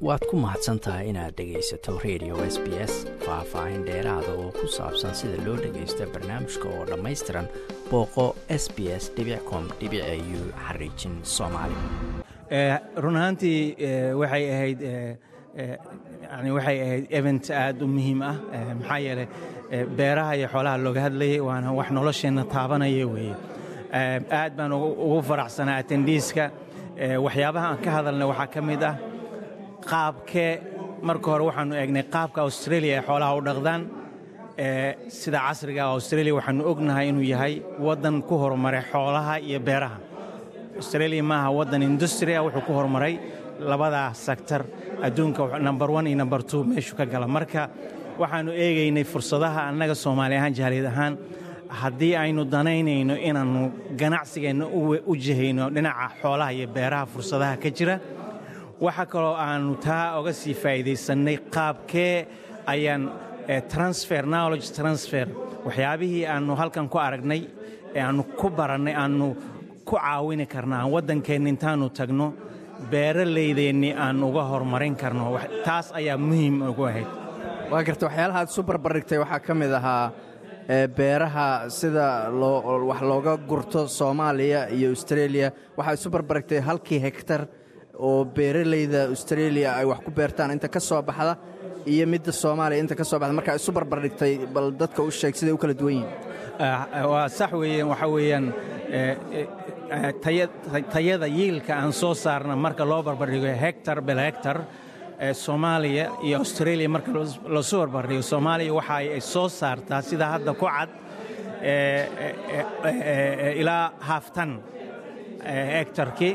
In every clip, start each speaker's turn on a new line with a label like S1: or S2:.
S1: waad ku mahadsan tahay inaad dhegaysato radio s b s faah-faahin dheeraada oo ku saabsan sida loo dhagaysto barnaamijka oo dhammaystiran booqo s b s com u xariijin soomaali
S2: run ahaantii waxay ahayd yani waxay ahayd event aad u muhiim ah maxaa yeelay beeraha iyo xoolaha looga hadlayay waana wax nolosheenna taabanaya weeye aad baan ugu faraxsanaa atendiiska waxyaabaha aan ka hadalnay waxaa ka mid ah qaabkee marka hore waxaannu eegnay qaabka australia ay xoolaha u dhaqdaan sida casriga australia waxaannu ognahay inuu yahay waddan ku horumaray xoolaha iyo beeraha australia maaha waddan industria wuxuu ku horumaray labadaa sektor adduunka number one iyo number two meeshuu ka gala marka waxaannu eegaynay fursadaha annaga soomaali ahaan jaaliyad ahaan haddii aynu danaynayno inaannu ganacsigeenna u jihayno dhinaca xoolaha iyo beeraha fursadaha ka jira waxaa kaloo aannu taa oga sii faa'iidaysannay qaabkee ayaan transfer knowledge transfer waxyaabihii aannu halkan ku aragnay ee aannu ku barannay aannu ku caawini karna aan waddankeenna intaannu tagno beeralaydeenni aannu uga horumarin karno taas ayaa muhiim ugu ahayd
S3: waa garta waxyaalaha aad isu barbardhigtay waxaa ka mid ahaa beeraha sida wax looga gurto soomaaliya iyo australia waxaa isu barbardhigtay halkii hektar oo beeralayda australia ay wax ku beertaan inta ka soo baxda iyo midda soomaaliya inta ka soo baxda markaa isu barbardhigtay bal dadka u sheeg siday u kala duwan yihin
S2: waa sax weeyaan waxaa weeyaan tayada yiilka aan soo saarna marka loo barbardhigo hektar bel hektar soomaaliya iyo australia marka lasoo barbardhigo soomaaliya waxa ay soo saartaa sida hadda ku cad ilaa haaftan hektarkii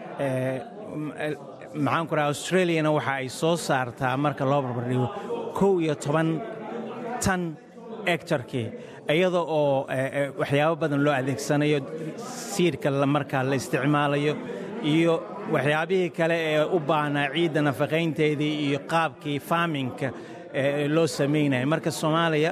S2: maxaan ku raha australiana waxa ay soo saartaa marka loo barbardhigo kow iyo toban tan hektarkii iyada oo waxyaabo badan loo adeegsanayo siidhka markaa la isticmaalayo iyo waxyaabihii kale ee u baahnaa ciidda nafaqaynteedii iyo qaabkii faaminka loo samaynaya marka soomaaliya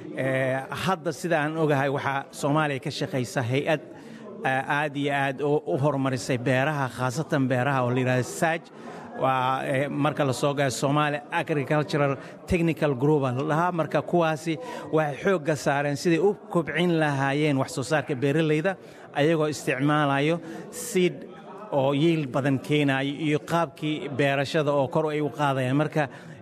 S2: hadda sida aan ogahay waxaa soomaaliya ka shaqaysa hay-ad aad iyo aad u horumarisay beeraha khaasatan beeraha oo layidhahda saaj waa marka la soo gayo somalia agricultural technical groupa la dhahaa marka kuwaasi waxay xoogga saareen siday u kobcin lahaayeen wax soo saarka beeralayda ayagoo isticmaalayo siid oo yiil badan keenaayo iyo qaabkii beerashada oo kor ay u qaadayaan marka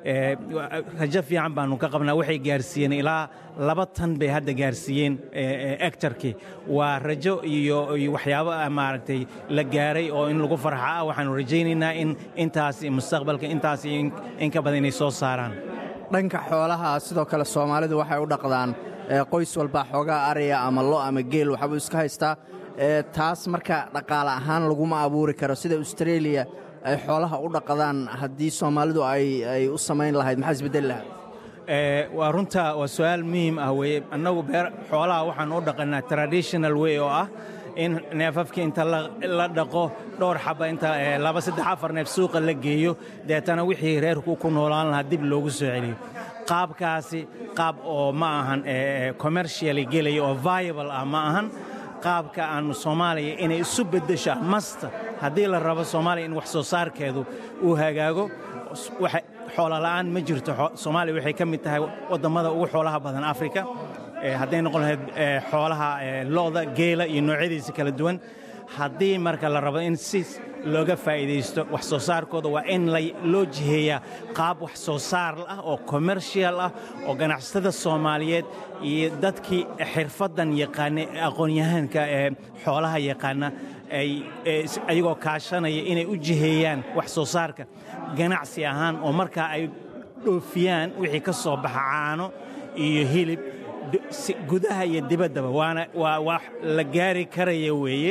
S2: rajo fiican baanu ka qabnaa waxay gaarsiiyeen ilaa laba tan bay hadda gaarsiiyeen egtarkii waa rajo iyo waxyaabo maaragtay la gaaray oo in lagu farxa ah waxaanu rajaynaynaa in intaas mustaqbalka intaas in ka badan inay soo saaraan
S3: dhanka xoolaha sidoo kale soomaalidu waxay u dhaqdaan qoys walbaa xoogaa ariya ama lo ama geel waxbuu iska haystaa taas marka dhaqaale ahaan laguma abuuri karo sida australia ay xoolaha u dhaqdaan haddii soomaalidu ay u samayn lahayd maxaa isbeddeli lahayd
S2: waa runta waa su-aal muhiim ah weye annagu xoolaha waxaan u dhaqanaa traditional way oo ah in neefafkii inta la dhaqo dhowr xaba inta laba saddex afar neef suuqa la geeyo deetana wixii reerku ku noolaan lahaa dib loogu soo celiyo qaabkaasi qaab oo ma ahan commercially gelaya oo viable ah ma ahan qaabka aannu soomaaliya inay isu beddesho masta haddii la rabo soomaaliya in wax soo saarkeedu uu hagaago xoolola'aan ma jirto soomaaliya waxay ka mid tahay wadammada ugu xoolaha badan afrika hadday noqon lahayd xoolaha lo'da geela iyo noocyadiisa kala duwan haddii marka la rabo in si looga faa'iidaysto wax soo saarkooda waa in loo jiheeyaa qaab wax soo saar ah oo commercial ah oo ganacsatada soomaaliyeed iyo dadkii xirfaddan yaqaana aqoon-yahaanka ee xoolaha yaqaana ayagoo kaashanaya inay u jiheeyaan wax soo saarka ganacsi ahaan oo markaa ay dhoofiyaan wixii ka soo baxa caano iyo hilib gudaha iyo dibaddaba waana waa wax la gaari karaya weeye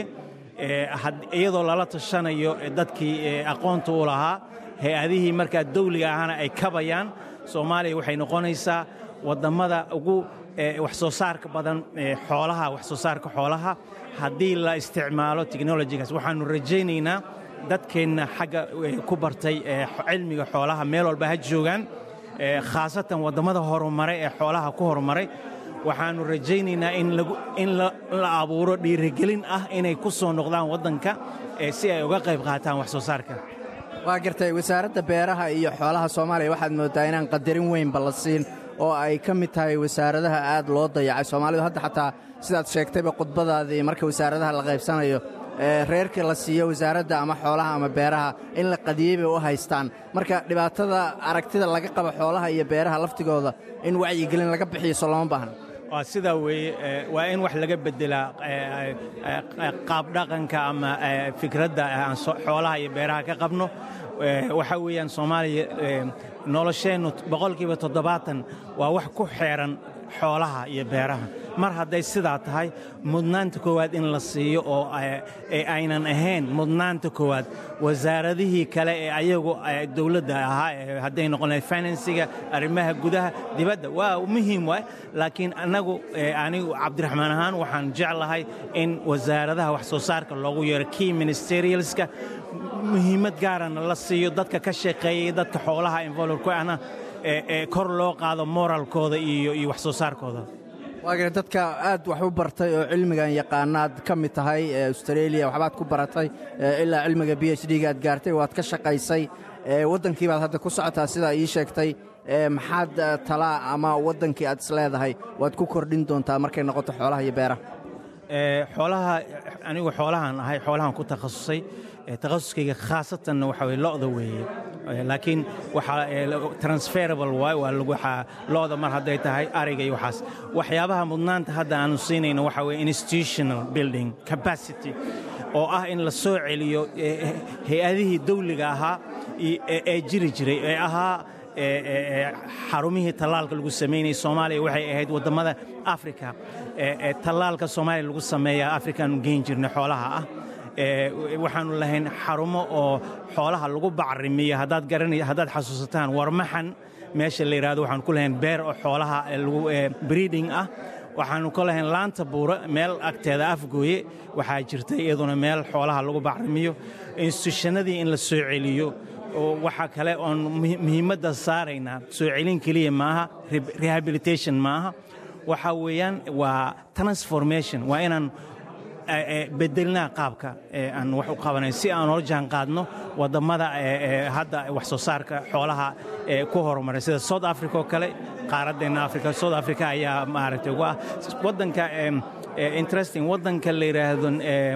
S2: iyadoo lala tashanayo dadkii aqoonta u lahaa hay-adihii markaa dawliga ahana ay kabayaan soomaaliya waxay noqonaysaa wadammada ugu wax soo saarka badan xoolaha wax soo saarka xoolaha haddii la isticmaalo technolojigaas waxaannu rajaynaynaa dadkeenna xagga ku bartay cilmiga xoolaha meel walba ha joogaan khaasatan wadammada horumaray ee xoolaha ku horumaray waxaannu rajaynaynaa in la abuuro dhiirigelin ah inay ku soo noqdaan waddanka si ay uga qayb qaataan wax soo saarka
S3: waa gartay wasaaradda beeraha iyo xoolaha soomaaliya waxaad mooddaa inaan qadarin weynba la siin oo ay ka mid tahay wasaaradaha aad loo dayacay soomaalidu hadda xataa sidaad sheegtayba khudbadaadii marka wasaaradaha la qaybsanayo reerkii la siiyo wasaaradda ama xoolaha ama beeraha in la qadiyey bay u haystaan marka dhibaatada aragtida laga qabo xoolaha iyo beeraha laftigooda in wacyigelin laga bixiyo soo lama baahna
S2: waa sidaa weeye waa in wax laga beddelaa qaabdhaqanka ama fikradda aan xoolaha iyo beeraha ka qabno waxaa weeyaan soomaaliya nolosheennu boqolkiiba toddobaatan waa wax ku xeeran xoolaha iyo beeraha mar hadday sidaa tahay mudnaanta koowaad in la siiyo oo aynan ahayn mudnaanta koowaad wasaaradihii kale ee ayagu dowladda ahaa hadday noqon lahayd finansiga arrimaha gudaha dibadda waa muhiim waay laakiin annagu anigu cabdiraxmaan ahaan waxaan jeclahay in wasaaradaha wax soo saarka loogu yeero key ministerialska muhiimad gaarana la siiyo dadka ka shaqeeyay dadka xoolaha involver ku ahna kor loo qaado moralkooda iyo wax soo saarkooda
S3: waagare dadka aad wax u bartay oo cilmigan yaqaanaad ka mid tahay australia waxbaad ku baratay ilaa cilmiga b h d-ga aad gaartay waad ka shaqaysay waddankii baad hadda ku socotaa sidaa ii sheegtay maxaad talaa ama waddankii aad isleedahay waad ku kordhin doontaa markay noqoto xoolaha iyo beeraha
S2: xoolaha anigu xoolahaan ahay xoolahaan ku takhasusay takhasuskayga khaasatanna waxa weye lo'da weeye laakiin waxaa transferable waay waa waxaa lo'da mar hadday tahay ariga iyo waxaas waxyaabaha mudnaanta hadda aanu siinayno waxa weye institutional building capacity oo ah in la soo celiyo hay-adihii dawliga ahaa ee jiri jiray ee ahaa xarumihii tallaalka lagu samaynayay soomaaliya waxay ahayd waddamada afrika tallaalka soomaaliya lagu sameeya afrikaanu geyn jirnay xoolaha ah waxaanu lahayn xarumo oo xoolaha lagu bacrimiyo haddaad garanaya haddaad xasuusataan warmaxan meesha la yidhahdo waxaanu ku lahayn beer oo xoolaha lagu breeding ah waxaanu ka lahayn laanta buura meel agteeda afgooye waxaa jirta iyaduna meel xoolaha lagu bacrimiyo instituushanadii in la soo celiyo waxaa kale oon muhiimadda saaraynaa soo celin keliya maaha rehabilitation maaha waxaa weeyaan waa transformation waa inaan bedelnaa qaabka aan wax u qabanayn si aan ola jaan qaadno wadammada hadda wax soo saarka xoolaha ku horumaray sida south africa oo kale qaaradeenna africa south africa ayaa maaragtay ugu ah waddanka interesting waddanka la yidhaahdo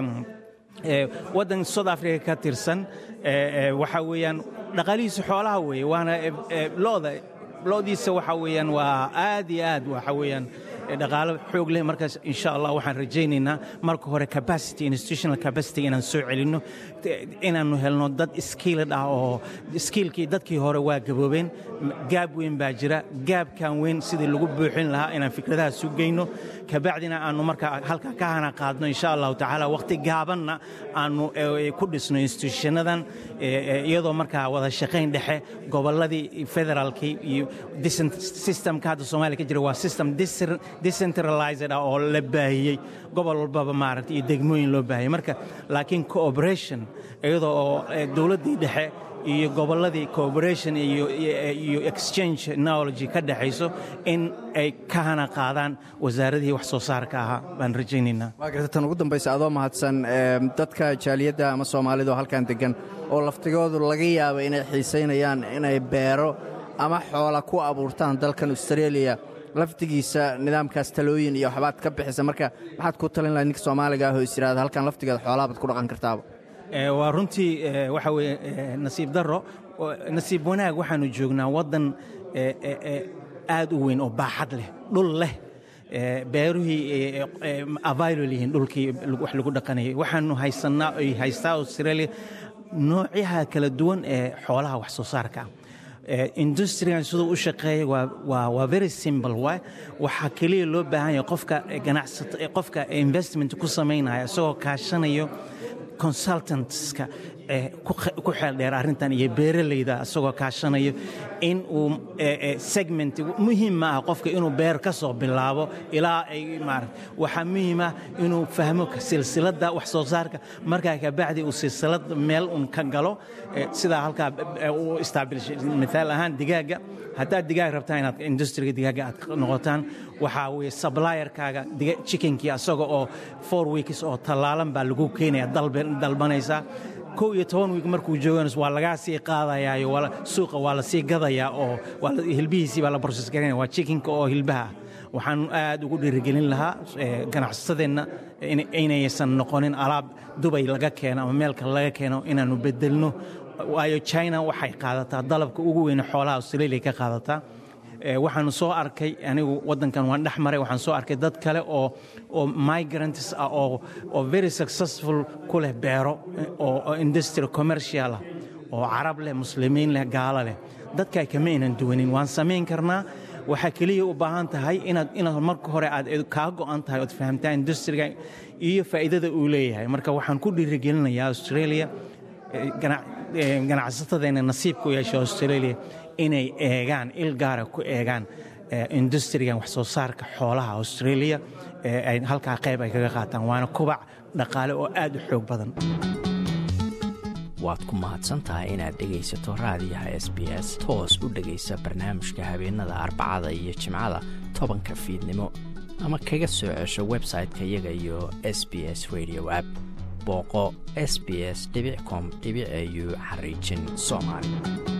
S2: waddan south africa ka tirsan waxaa weeyaan dhaqaalihiisa xoolaha weeye waana lo'da lo'diisa waxaa weeyaan waa aad iyo aad waxa weeyaan dhaqaalo xoog leh markaas insha allah waxaan rajaynaynaa marka hore capacity institutional capacity inaan soo celinno inaannu helno dad skilled ah oo skillkii dadkii hore waa gaboobeen gaab weyn baa jira gaabkan weyn sidii lagu buuxin lahaa inaan fikradaha su geyno kabacdina aannu markaa halkaa ka hana qaadno insha allahu tacaala wakhti gaabanna aannu ku dhisno institutionadan iyadoo markaa wada shaqayn dhexe gobolladii federaalkii iyo systemka hadda soomaaliya ka jira waa system decentralized ah oo la baahiyey gobol walbaba maaragtay iyo degmooyin loo baahiyey marka laakiin cooperation iyadoo oo dowladdii dhexe iyo gobolladii cooperation iyo exchange knowledgy ka dhexayso in ay ka hana qaadaan wasaaradihii wax soo saarka ahaa baan rajaynaynaa
S3: waa garta tan ugu dambaysa adoo mahadsan dadka jaaliyadda ama soomaalida oo halkan deggan oo laftigoodu laga yaaba inay xiisaynayaan inay beero ama xoola ku abuurtaan dalkan australia laftigiisa nidaamkaas talooyin iyo waxbaad ka bixisa marka maxaad ku talin lahay ninka soomaaliga ah oo is yidhahda halkan laftigeeda xoolaha baad ku dhaqan kartaaba
S2: waa runtii waxa weye nasiib darro nasiib wanaag waxaanu joognaa waddan aad u weyn oo baaxad leh dhul leh beeruhii availol yihiin dhulkii wax lagu dhaqanayay waxaanu haysannaa ay haystaa australia noocyaha kala duwan ee xoolaha wax soo saarka ah industrigan siduu u shaqeeya waa very simple waay waxaa keliya loo baahan yahay qofka ganacsata qofka investment ku samaynaya isagoo kaashanayo consultantska ku xeel dheer arrintan iyo beeralayda isagoo kaashanayo in uu segment muhiim ma ah qofka inuu beer ka soo bilaabo ilaa ay maarata waxaa muhiim ah inuu fahmo silsiladda wax soo saarka markaa kabacdi uu silsilad meel un ka galo sidaa halkaa u establish mithaal ahaan digaaga haddaad digaag rabtaan inaad industriga digaaga aad noqotaan waxaa weye supplierkaaga chickenkii asaga oo four weeks oo tallaalan baa lagu keenaya dalbanaysaa kow iyo toban wiig markuu joogana waa lagaa sii qaadayaayo suuqa waa la sii gadayaa oo hilbihiisii baa la broses garanaya waa chikinka oo hilbaha waxaan aad ugu dhiirigelin lahaa ganacsatadeenna inaysan noqonin alaab dubay laga keeno ama meel kale laga keeno inaannu bedelno waayo china waxay qaadataa dalabka ugu weyne xoolaha australia ka qaadataa waxaanu soo arkay anigu waddankan waan dhex maray waxaan soo arkay dad kale oo oo migrants ah oo oo very successful ku leh beero oo industry commercial ah oo carab leh muslimiin leh gaalo leh dadkaa kama aynan duwanin waan samayn karnaa waxaa keliya u baahan tahay inaad inaad marka hore aad kaa go'an tahay ood fahamtaa industriga iyo faa'iidada uu leeyahay marka waxaan ku dhiirigelinayaa australia ganacsatadeenna nasiibka u yeesha australia inay eegaan il gaara ku eegaan industrigan wax soo saarka xoolaha australia ay halkaa qayb ay kaga qaataan waana kubac dhaqaale oo aad u xoog badan
S1: waad ku mahadsantahay inaad dhegaysato raadiyaha s b s toos u dhegaysa barnaamijka habeenada arbacada iyo jimcada tobanka fiidnimo ama kaga soo cesho website-ka iyaga iyo s b s radio app booqo s b s com au xariijin soomaali